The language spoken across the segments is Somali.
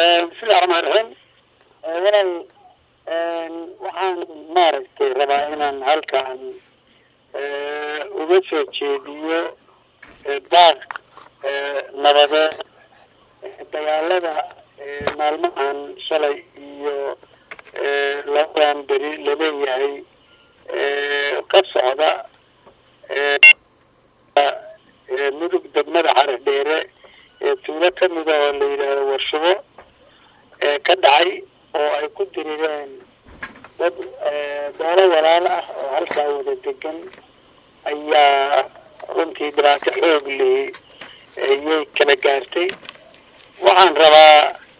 bismillahi raxmaan raxiim walaal waxaan maaragtay rabaa inaan halkan uga soo jeediyo baaq nabadeed dagaalada maalmahan shalay iyo labadan beri laleeyahay ka socda mudug degmada xarir dheere ee tuulo kamida oo la yidhaahdo warshubo ka dhacay oo ay ku dirireen dad doolo walaal ah oo halkaa wada degan ayaa runtii dhibaato xoog leh ayay kala gaartay waxaan rabaa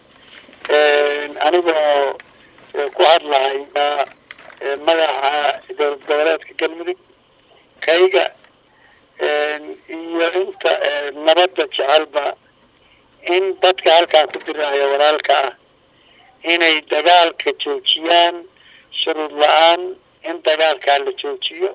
anigoo ku hadlahaya magaca dowlad goboleedka galmudug kayga iyo inta nabadda jecelba in dadka halkaa ku diraayo walaalka ah inay dagaalka joojiyaan shuruud la-aan in dagaalkaa la joojiyo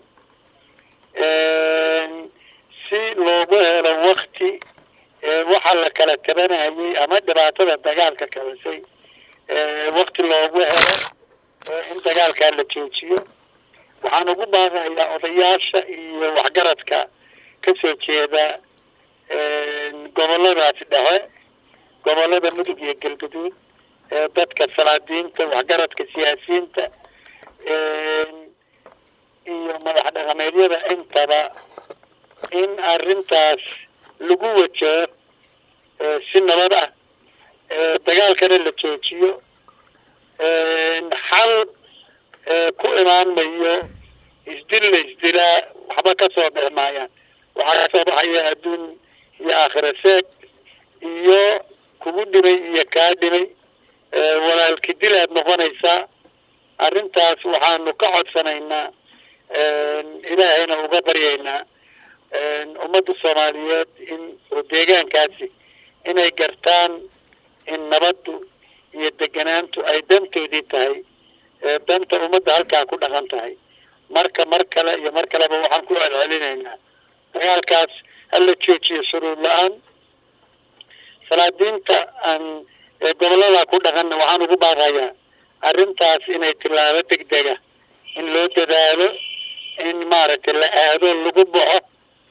si loogu helo wakti waxa la kala tabanayay ama dhibaatada dagaalka kabasay wakti loogu helo in dagaalkaa la joojiyo waxaan ugu baaqayaa odayaasha iyo waxgaradka kasoo jeeda goboladaasi dhexe gobolada mudug iyo galgaduud dadka salaadiinta waxgaradka siyaasiyiinta iyo madax dhaqameedyada intaba in arrintaas lagu wajaho si nabad ah dagaalkana la joojiyo xal ku imaan mayo isdil la isdilaa waxba kasoo bixi maayaan waxaa kasoo baxaya adduun iyo aakhira seeg iyo kugu dhimay iyo kaa dhimay walaalki dil aad noqonaysaa arrintaas waxaanu ka codsanaynaa ilaahayna uga baryaynaa ummadda soomaaliyeed in oo deegaankaasi inay gartaan in nabaddu iyo deganaantu ay dantoodii tahay danta ummadda halkaa ku dhaqan tahay marka mar kale iyo mar kaleba waxaan ku celcelinaynaa dagaalkaas hala joojiyo shuruud la-aan salaadiinta aan gobollada ku dhaqanna waxaan ugu baaqayaa arrintaas inay tilaabo degdega in loo dadaalo in maaragtay la aado lagu baxo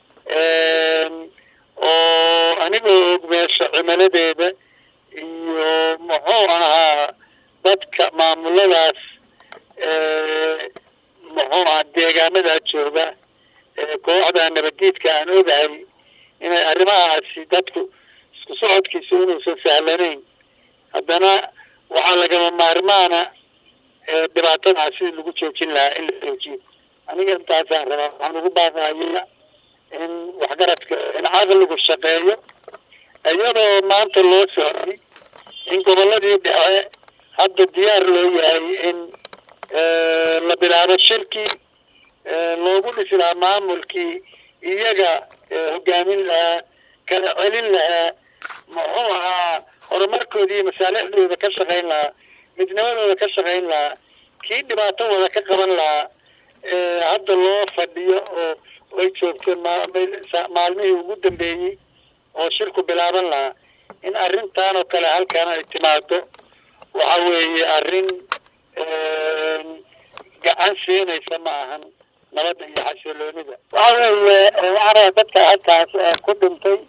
oo anigoo og meesha cimiladeeda iyo muxuu ahaa dadka maamuladaas muxuu ahaa deegaanadaa jooga kooxda nabadiidka aan ogahay inay arrimahaasi dadku isku socodkiisa inuusan sahlanayn haddana waxaa lagama maarmaana dhibaatadaas sidii lagu joojin lahaa in la joojiyo aniga intaasaan rabaa waxaan ugu baaqaya in waxgaradka in caqligu shaqeeyo iyadoo maanta loo socday in gobolladii dhexe hadda diyaar loo yahay in la bilaabo shirkii loogu dhisi lahaa maamulkii iyaga hogaamin lahaa kala celin lahaa muxuu ahaa horumarkooda iyo masaalixdooda ka shaqayn lahaa midnimadooda ka shaqayn lahaa kii dhibaato wada ka qaban lahaa hadda loo fadhiyo oo ay joogto maalmihii ugu dambeeyey oo shirku bilaaban lahaa in arrintan oo kale halkan ay timaado waxa weeye arrin gacan siinaysa ma ahan nabadda iyo xasiloonida waxa weeye waxaa rabaa dadka halkaas ku dhintay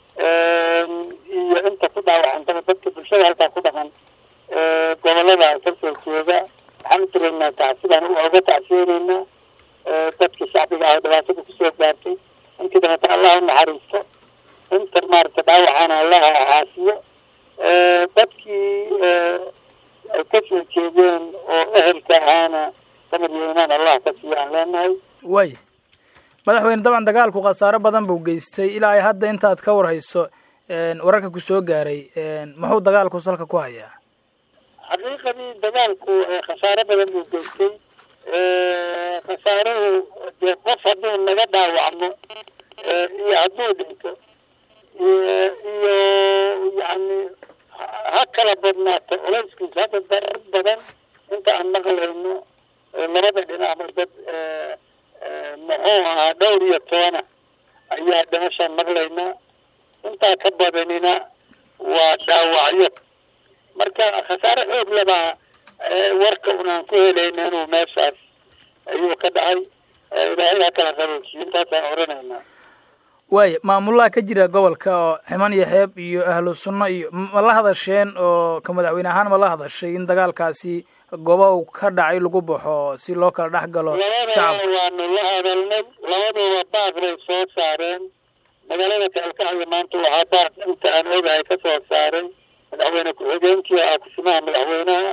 iyo inta ku dhaawacantaba dadka bulshada halkaa ku dhaqan gobolada kasoo jeeda waxaan u diraynaa tacsidaan uga tacsiyeynaynaa dadkii shacbiga ah dhibaatada kusoo gaartay intii dabata allah u naxariisto inta maaragta dhaawacana allaha caasiyo dadkii ay kasoo jeedeen oo ehelka ahaana samir iyo imaan allah ka siiyo aan leenahay way madaxweyne dabcan dagaalku khasaaro badan buu geystay ilaa ay hadda intaad ka warhayso wararka ku soo gaaray muxuu dagaalku salka ku hayaa xaqiiqadii dagaalku khasaaro badan buu geystay khasaaruhu dee qof hadduu naga dhaawacmo iyo hadduu dhinto iyo yani ha kala badnaato culayskiisa hadda dad badan inta aan maqlayno labada dhinacba dad muxuu ahaa dhowr iyo tobana ayaa dhimashaan maqlaynaa intaa ka badanina waa dhaawacyo marka khasaare xoog labaa warka unaan ku helayna inuu meeshaas ayuu ka dhacay ilaahay ha kala qaboojiyo intaasaan oranaynaa waaya maamulaha ka jira gobolka oo ximan iyo xeeb iyo ahlu sunno iyo ma la hadasheen oo ka madaxweyne ahaan ma la hadashay in dagaalkaasi gooba uu ka dhacay lagu baxo si loo kala dhex galo labadaba waanu la hadalnay labaduba baaq bay soo saareen magaalada kaalkacyo maanta waxaa baaq inta aan ogahay ka soo saaray madaxweyne ku-xigeenkii ah kusimaha madaxweynaha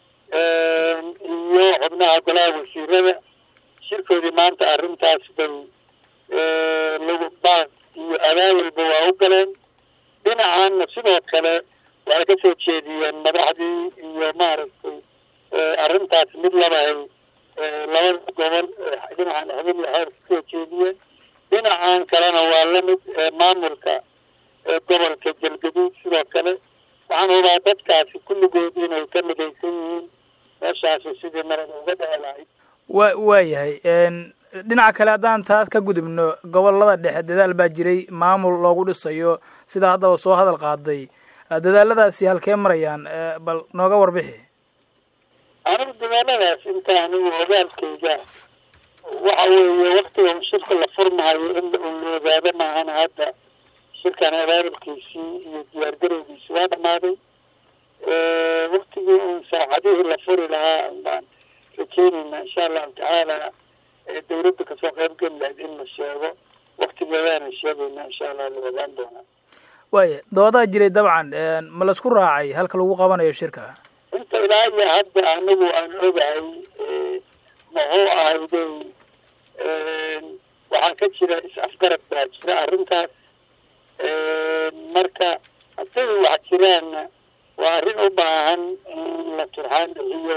iyo xubnaha golaha wasiirada shirkoodii maanta arrintaas bay lagu baaq iyo abaawilba waa u galeen dhinacaanna sidoo kale waxay ka soo jeediyeen madaxdii iyo maaragtay arrintaas mid labahay labada gobol dhinacan xubin iyo xeer kasoo jeediyeen dhinacan kalena waa lamid maamulka gobolka galgaduud sidoo kale waxaan hubaa dadkaasi kulligood inay ka midaysan yihiin meeshaasi sidii marada uga dhici lahayd wa waayahay dhinaca kale haddaan taas ka gudubno gobolada dhexe dadaal baa jiray maamul loogu dhisayo sidaa haddaba soo hadal qaaday dadaaladaasi halkee marayaan bal nooga warbixi anigu dadaaladaas inta anigu ogaalkayga waxa weeye waktiga shirka la furmahayo in la ogaado maahan hadda shirkan abaabulkiisii iyo diyaargarowgiisi waa dhamaaday waktigii un saacadihii la furi lahaa baan rajeynayna insha allahu tacaala dawladda kasoo qaybgeli lahayd in la sheego waktigeedaana sheegayna insha allah la ogaan doonaa waaya doodaa jiray dabcan ma laisku raacay halka lagu qabanayo shirka inta ilaa iyo hadda anigu aan ogahay muxuu ahayday waxaa ka jira is-afgarad baa jira arrintaas marka hadday wax jiraanna waa arrin u baahan in la turxaan bixiyo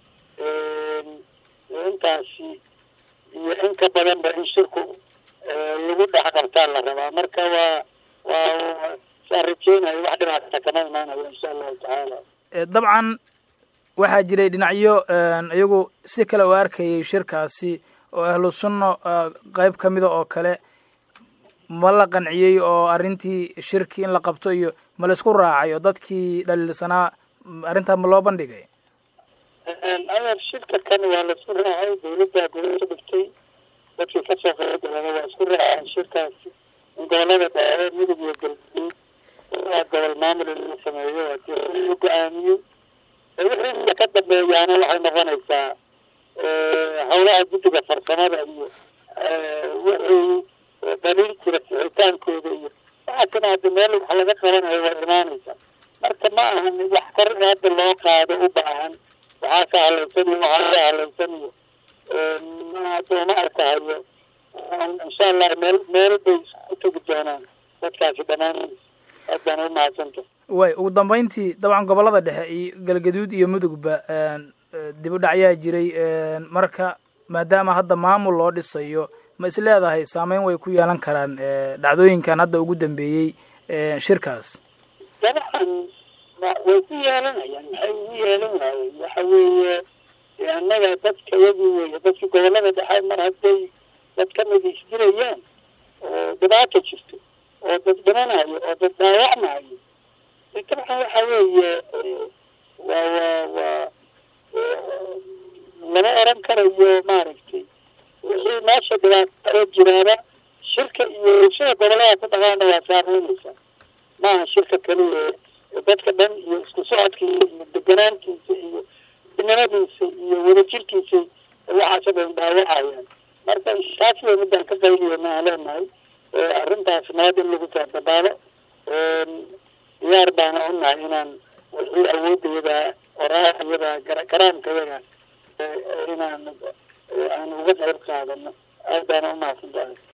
intaasi iyo in ka badanba in shirku lagu dhex qabtaa la rabaa marka waa waa saan rajeynayo wax dhinaasa kama imaanayo insha allahu tacaala dabcan waxaa jiray dhinacyo iyagu si kale u arkayay shirkaasi oo ahlu sunno qeyb ka mida oo kale ma la qanciyey oo arrintii shirki in la qabto iyo ma laisku raacay oo dadkii dhaliilsanaa arrintaa ma loo bandhigay adeer shirka kan waa laisku raacay dawladdaa gobasha dhigtay dadkii kasoo qaybgalana waa isku raaceen shirkaasi in gobolada dheere midug iyo galguduud waa gobol maamul in la sameeyo hadii la go-aamiyey wixii ka dambeeyaana waxay noqonaysaa howlaha guddiga farsamada iyo wixii daliil jira sixitaankooda iyo waxaasina hadda meel wax laga qabanayo waa imaanaysaa marka ma ahan wax kor hadda loo qaado u baahan waxaa ka halaysan iyo waxaa ka halaysan iyo dooma arkahayo insha allah meel meel bay isku tegi doonaan dadkaasi dhammaanaysa aad baan u mahadsanta way ugu dambeyntii dabcan gobolada dhexe iyo galgaduud iyo mudugba dib u dhacyaa jiray marka maadaama hadda maamul loo dhisayo ma is leedahay saameyn way ku yeelan karaan dhacdooyinkan hadda ugu dambeeyey shirkaas dabcan way ku yeelanayaan maxay ugu yeelan waayeen waxa weeye annaga dadka yagii weeye dadkii gobolada dhexe mar hadday dad ka mid isdirayaan oo dhibaata jirto oo dad dhimanayo oo dad dhaawacmayo dabcan waxa weeye waa waa waa lama oran karayo maaragtay wixii meesha dhibaato jiraaba shirka iyo bulshada gobolada ku dhaqaana waa saameynaysaa maaha shirka kaliya dadka dhan iyo isku socodkiisa iyo deganaantiisa iyo dinimadiisa iyo wadajirkiisa waxaasa bay dhaawacayaan marka taas way midaan ka qayliyana aan leenahay arrintaas nabad in lagu taadabaalo diyaar baana u nahay inaan wixii awoodayada oraayada garaamkayada inaan aan uga qayb qaadano aad baana u mahadsantahay